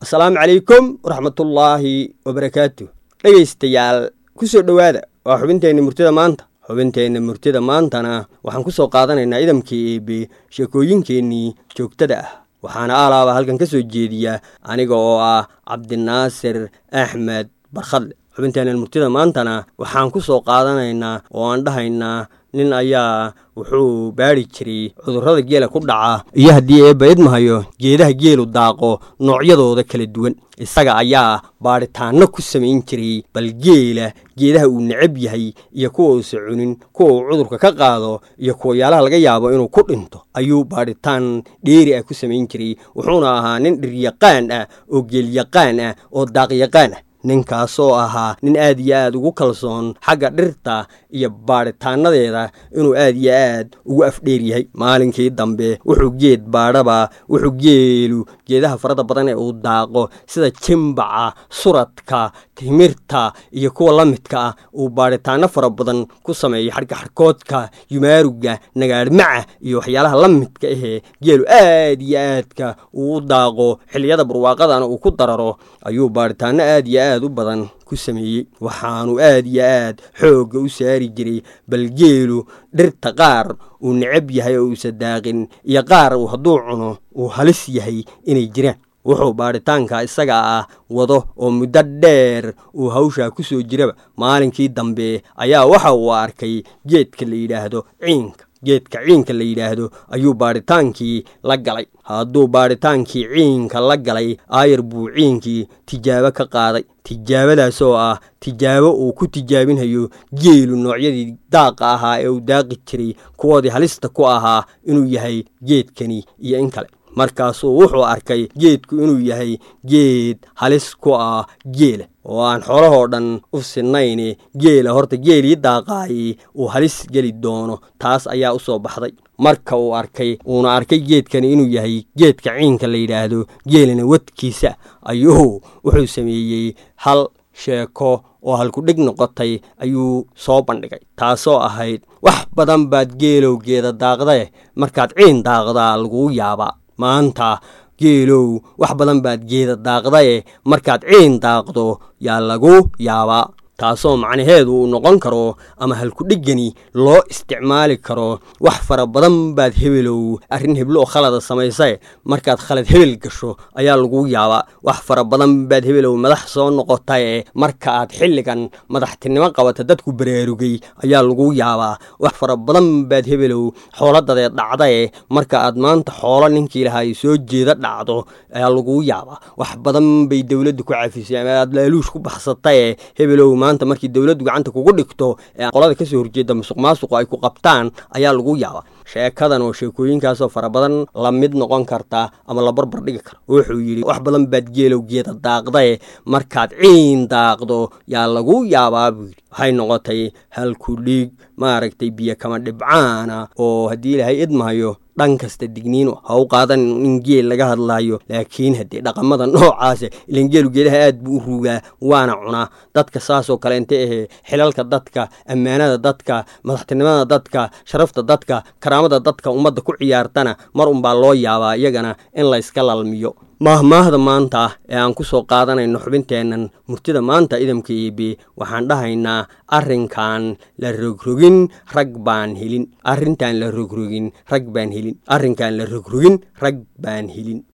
asalaamu calaykum waraxmatullaahi wabarakaatu dhegaystayaal ku soo dhowaada waa xubinteenna murtida maanta xubinteenna murtida maantana waxaan ku soo qaadanaynaa idamkii eebe sheekooyinkeennii joogtada ah waxaana aalaaba halkan ka soo jeediya aniga oo ah cabdinaasir axmed barkhadle xubinteennan murtida maantana waxaan ku soo qaadanaynaa oo aan dhahaynaa nin ayaa wuxuu baadhi jiray cudurrada geela ku dhaca iyo haddii eebba idmahayo geedaha geelu daaqo noocyadooda kala duwan isaga ayaa baadhitaanno ku samayn jiray bal geela geedaha uu necab yahay iyo kuwa uusa cunin kuwa uu cudurka ka qaado iyo kuwayaalaha laga yaabo inuu ku dhinto ayuu baadhitaan dheeri ah ku samayn jiray wuxuuna ahaa nin dhiryaqaan ah oo geelyaqaan ah oo daaqyaqaan ah ninkaasoo ahaa nin aad iyo aad ugu kalsoon xagga dhirta iyo baadhitaanadeeda inuu aad iyo aad ugu afdheer yahay maalinkii dambe wuxuu geed baadhaba wuxuu geelu geedaha farada badan ee uu daaqo sida jimbaca suradka timirta iyo kuwa la midka ah uu baadhitaano fara badan ku sameeyo xadhka xadhkoodka yumaaruga nagaadhmaca iyo waxyaalaha la midka ahee geelu aad iyo aadka uu u daaqo xilliyada barwaaqadana uu ku dararo ayuu baadhitaano aad iyo aad u badan ku sameeyey waxaanu aad iyo aad xoogga u saari jiray bal geelu dhirta qaar uu necab yahay oo uusa daaqin iyo qaar uu hadduu cuno uu halis yahay inay jiraan wuxuu baadhitaanka isaga ah wado oo muddo dheer uu hawshaa ku soo jiraba maalinkii dambe ayaa waxa uu arkay geedka la yidhaahdo ciinka geedka ciinka la yidhaahdo ayuu baadhitaankii la galay hadduu baadhitaankii ciinka la galay aayar buu ciinkii tijaabo ka qaaday tijaabadaas oo ah tijaabo uu ku tijaabinhayo geelu noocyadii daaqa ahaa ee uu daaqi jiray kuwoodii halista ku ahaa inuu yahay geedkani iyo in kale markaasuu wuxuu arkay geedku inuu yahay geed halis ku ah geela oo aan xoolahoo dhan u sinayne geela horta geelii daaqaayey uu halis geli doono taas ayaa u soo baxday marka uu arkay uuna arkay geedkani inuu yahay geedka ciinka la yidhaahdo geelina wadkiisa ayuu wuxuu sameeyey hal sheeko oo halkudhig noqotay ayuu soo bandhigay taasoo ahayd wax badan baad geelowgeeda daaqdae markaad ciin daaqdaa laguu yaabaa maanta geelow wax badan baad geeda daaqdae markaad ciin daaqdo yaa lagu yaabaa taasoo macnaheedu uu noqon karo ama halkudhiggani loo isticmaali karo wax fara badan baad hebelow arrin heblo oo khalada samaysae markaad khalad hebel gasho ayaa lagu yaabaa wax fara badan baad hebelow madax soo noqotae marka aad xilligan madaxtinimo qabata dadku baraarugay ayaa lagu yaabaa wax fara badan baad hebelow xooladadeed dhacdae marka aad maanta xoolo ninkii lahaay soo jeeda dhacdo ayaa lagu yaabaa wax badan bay dowladdu ku cafisay ama aad laaluush ku baxsatae hebelow maanta markii dowladdu gacanta kugu dhigto ee qolada ka soo horjeeda musuq maasuqu ay ku qabtaan ayaa lagu yaabaa sheekadan oo sheekooyinkaasoo fara badan la mid noqon karta ama la barbar dhigi kara wuxuu yidhi wax badan baad geelow geeda daaqdae markaad ciin daaqdo yaa lagu yaabaa buu yidhi waxay noqotay halkudhiig maaragtay biyo kama dhibcaana oo haddii ilaahay idmahayo dhan kasta digniino ha u qaadan in geel laga hadlaayo laakiin haddii dhaqamada noocaasa ilan geelu geedaha aad buu u ruugaa waana cunaa dadka saasoo kale inte ahee xilalka dadka ammaanada dadka madaxtinimada dadka sharafta dadka karaamada dadka ummadda ku ciyaartana mar unbaa loo yaabaa iyagana in layska lalmiyo maahmaahda maanta ee aan ku soo qaadanayno xubinteennan murtida maanta idamka eebe waxaan dhahaynaa arrinkan la rogrogin rag baan helin arrintan la rogrogin rag baan helin arrinkan la rogrogin rag baan helin